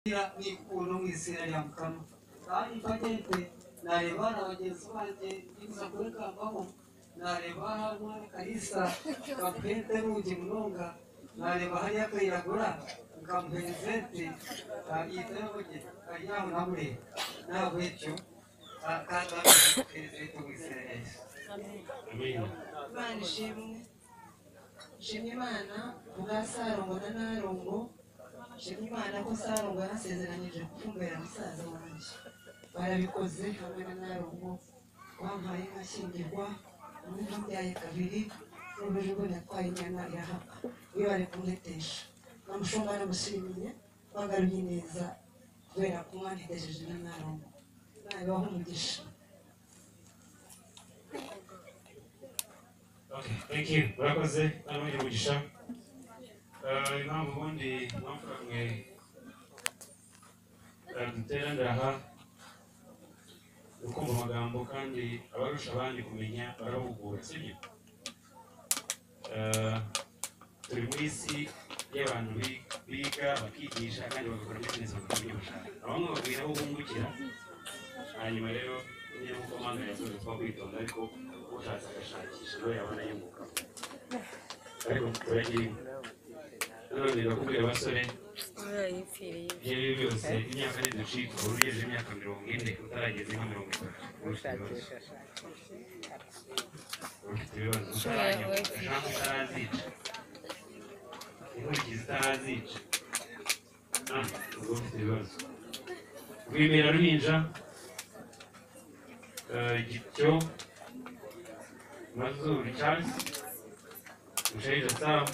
Kugira ni umwisirayiri mukama kandi mpageze nareba na bagenzi banjye biza kuri kambamo nareba mwana kalisa kampente rugi munonga nareba hariya akayiragura nkamuhezete yitarabuge karyaho namureba ntabwo ibyo kandi perezida w'umwisirayiri Imana ishimwe nshimye Imana kubwa Sarongo na Narongo nshimye Imana ko Sarongo yanasezeranyije gufumbira musaza wanjye barabikoze hamwe na Narongo wampaye nkashyingirwa umwe ntubyaye kabiri n'ubu rero yatwaye inyana irahapfa iyo bari kumwetesha namushumba namushimiye bangaruye neza kubera ko umwana yagejeje na Narongo nabibaho umugisha Okay, thank you. Murakoze n'abandi umugisha. Eh, impamvu ubundi impamvu mwe dutera ndaha ni ukumva amagambo kandi abarusha abandi kumenya barahugura sibyo Eh, turi mu isi y'abantu bi- biga bakigisha kandi bagakora bizinesi bakabona ibyo bashaka bamwe babwira aho bungukira hanyuma rero niyo nk'uko mpamvu yasoje kuba kwitonda ariko ushatse agashakisha nawe yabona yimuka ariko turagire none ndakubwira abasore Yayipfiriye. ibyo ari byo byose imyaka ntiducika uba ugejeje imyaka mirongo ine utarageze nka mirongo itatu uba ufite ibibazo uba ufite ibibazo utaranyuka ijambo itarazica inkurikizi itarazica Ah, uba ufite ibibazo rwimera ruhinja eh, gityo mazuru cyasi mushaija sawa